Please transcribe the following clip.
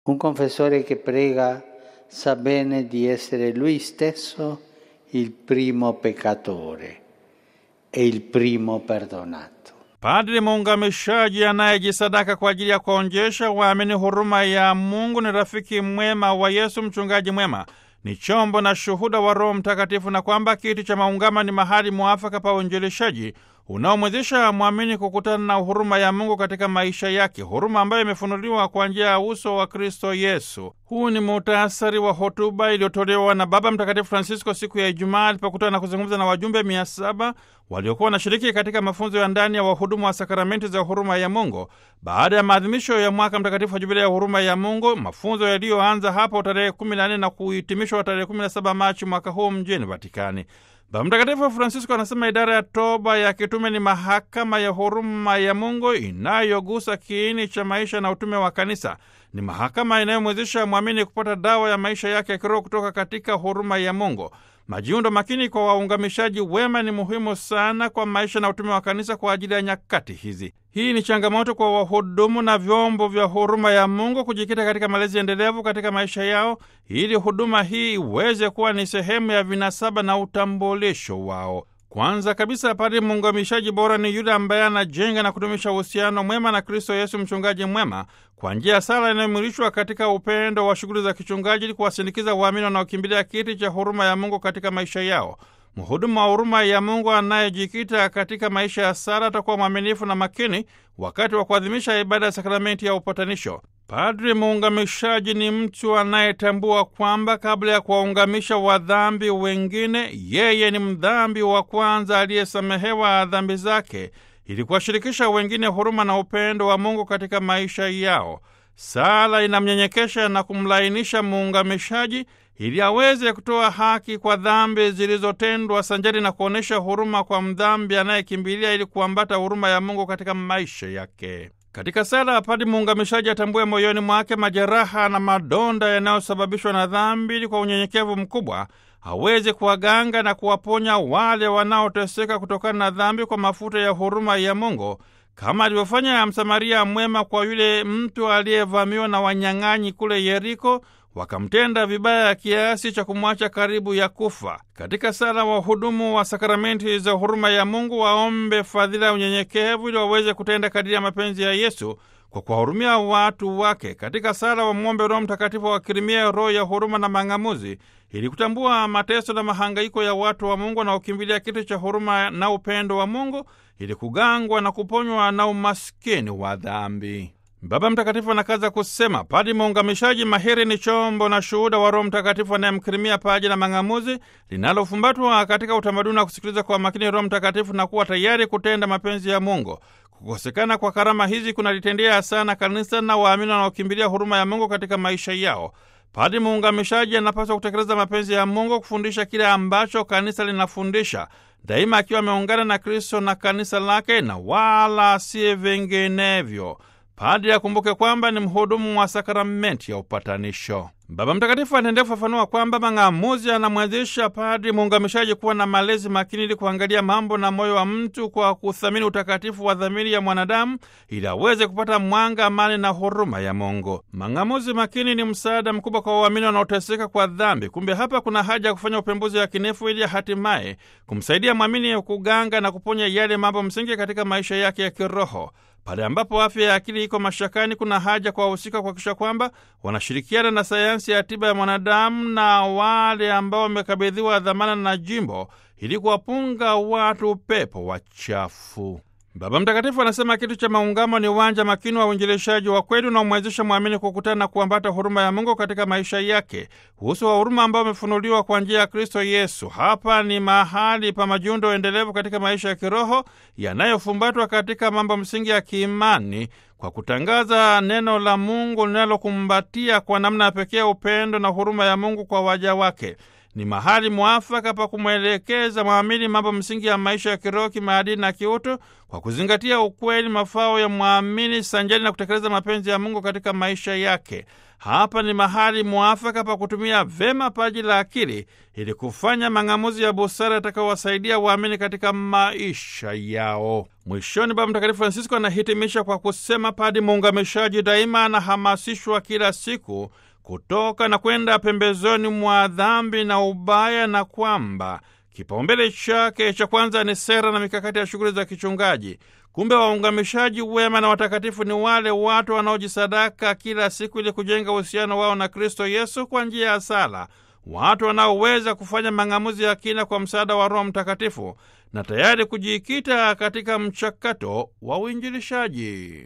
Un confessore che prega sa bene di essere lui stesso il primo peccatore e il primo perdonato. Padri muungamishaji anayejisadaka kwa ajili ya kuonjesha waamini huruma ya Mungu ni rafiki mwema wa Yesu, mchungaji mwema, ni chombo na shuhuda wa Roho Mtakatifu, na kwamba kiti cha maungama ni mahali mwafaka pa uinjilishaji unaomwezesha mwamini kukutana na huruma ya Mungu katika maisha yake, huruma ambayo imefunuliwa kwa njia ya uso wa Kristo Yesu. Huu ni muhtasari wa hotuba iliyotolewa na Baba Mtakatifu Francisco siku ya Ijumaa alipokutana na kuzungumza na wajumbe mia saba waliokuwa wanashiriki katika mafunzo ya ndani ya wahudumu wa sakramenti za huruma ya Mungu baada ya maadhimisho ya mwaka mtakatifu wa Jubilia ya huruma ya Mungu, mafunzo yaliyoanza hapo tarehe 14 na kuhitimishwa tarehe 17 Machi mwaka huu mjini Vatikani. Baba Mtakatifu Francisco anasema idara ya toba ya kitume ni mahakama ya huruma ya Mungu inayogusa kiini cha maisha na utume wa kanisa. Ni mahakama inayomwezesha mwamini kupata dawa ya maisha yake ya kiroho kutoka katika huruma ya Mungu. Majiundo makini kwa waungamishaji wema ni muhimu sana kwa maisha na utume wa kanisa kwa ajili ya nyakati hizi. Hii ni changamoto kwa wahudumu na vyombo vya huruma ya Mungu kujikita katika malezi endelevu katika maisha yao ili huduma hii iweze kuwa ni sehemu ya vinasaba na utambulisho wao. Kwanza kabisa, padri muungamishaji bora ni yule ambaye anajenga na kudumisha uhusiano mwema na Kristo Yesu, mchungaji mwema, kwa njia ya sala inayomwilishwa katika upendo wa shughuli za kichungaji, ili kuwasindikiza waamini wanaokimbilia kiti cha huruma ya Mungu katika maisha yao. Mhudumu wa huruma ya Mungu anayejikita katika maisha ya sala atakuwa mwaminifu na makini wakati wa kuadhimisha ibada ya sakramenti ya upatanisho. Padri muungamishaji ni mtu anayetambua kwamba kabla ya kuwaungamisha wadhambi wengine, yeye ni mdhambi wa kwanza aliyesamehewa dhambi zake, ili kuwashirikisha wengine huruma na upendo wa Mungu katika maisha yao. Sala inamnyenyekesha na kumlainisha muungamishaji ili aweze kutoa haki kwa dhambi zilizotendwa sanjari na kuonyesha huruma kwa mdhambi anayekimbilia ili kuambata huruma ya Mungu katika maisha yake. Katika sala, padri muungamishaji atambue moyoni mwake majeraha na madonda yanayosababishwa na dhambi, ili kwa unyenyekevu mkubwa aweze kuwaganga na kuwaponya wale wanaoteseka kutokana na dhambi kwa mafuta ya huruma ya Mungu, kama alivyofanya Msamaria mwema kwa yule mtu aliyevamiwa na wanyang'anyi kule Yeriko, wakamtenda vibaya kiasi cha kumwacha karibu ya kufa. Katika sala, wahudumu wa sakramenti za huruma ya Mungu waombe fadhila ya unyenyekevu ili waweze kutenda kadiri ya mapenzi ya Yesu kwa kuwahurumia watu wake. Katika sala, wamwombe Roho Mtakatifu wakirimia roho ya huruma na mang'amuzi ili kutambua mateso na mahangaiko ya watu wa Mungu wanaokimbilia kiti cha huruma na upendo wa Mungu ili kugangwa na kuponywa na umaskini wa dhambi. Baba Mtakatifu anakaza kusema padri muungamishaji mahiri ni chombo na shuhuda wa Roho Mtakatifu anayemkirimia paji la mang'amuzi linalofumbatwa katika utamaduni wa kusikiliza kwa makini Roho Mtakatifu na kuwa tayari kutenda mapenzi ya Mungu. Kukosekana kwa karama hizi kunalitendea sana kanisa na waamini wanaokimbilia huruma ya Mungu katika maisha yao. Padri muungamishaji anapaswa kutekeleza mapenzi ya Mungu, kufundisha kile ambacho kanisa linafundisha daima, akiwa ameungana na Kristo na kanisa lake na wala si vinginevyo. Padri akumbuke kwamba ni mhudumu wa sakramenti ya upatanisho. Baba Mtakatifu anaendelea kufafanua kwamba mang'amuzi anamwezesha padri muungamishaji kuwa na malezi makini ili kuangalia mambo na moyo wa mtu kwa kuthamini utakatifu wa dhamiri ya mwanadamu ili aweze kupata mwanga, amani na huruma ya Mungu. Mang'amuzi makini ni msaada mkubwa kwa waamini wanaoteseka kwa dhambi. Kumbe hapa kuna haja ya kufanya upembuzi wa kinefu ili hatimaye kumsaidia mwamini kuganga na kuponya yale mambo msingi katika maisha yake ya kiroho. Pale ambapo afya ya akili iko mashakani, kuna haja kwa wahusika kuhakikisha kwamba wanashirikiana na sayansi ya tiba ya mwanadamu na wale ambao wamekabidhiwa dhamana na jimbo ili kuwapunga watu pepo wachafu. Baba Mtakatifu anasema kitu cha maungamo ni uwanja makini wa uinjilishaji wa kweli unaomwezesha mwamini kukutana na kuambata huruma ya Mungu katika maisha yake, uhusu wa huruma ambao umefunuliwa kwa njia ya Kristo Yesu. Hapa ni mahali pa majiundo endelevu katika maisha ya kiroho yanayofumbatwa katika mambo msingi ya kiimani kwa kutangaza neno la Mungu linalokumbatia kwa namna ya pekee upendo na huruma ya Mungu kwa waja wake. ni mahali mwafaka pa kumwelekeza mwamini mambo msingi ya maisha ya kiroho, kimaadili na kiutu, kwa kuzingatia ukweli, mafao ya mwamini sanjari na kutekeleza mapenzi ya Mungu katika maisha yake. Hapa ni mahali mwafaka pa kutumia vema paji la akili ili kufanya mang'amuzi ya busara yatakayowasaidia waamini katika maisha yao. Mwishoni, Baba Mtakatifu Francisco anahitimisha kwa kusema, padi muungamishaji daima anahamasishwa kila siku kutoka na kwenda pembezoni mwa dhambi na ubaya, na kwamba kipaumbele chake cha kwanza ni sera na mikakati ya shughuli za kichungaji. Kumbe waungamishaji wema na watakatifu ni wale watu wanaojisadaka kila siku ili kujenga uhusiano wao na Kristo Yesu kwa njia ya sala, watu wanaoweza kufanya mang'amuzi ya kina kwa msaada wa Roho Mtakatifu na tayari kujikita katika mchakato wa uinjilishaji.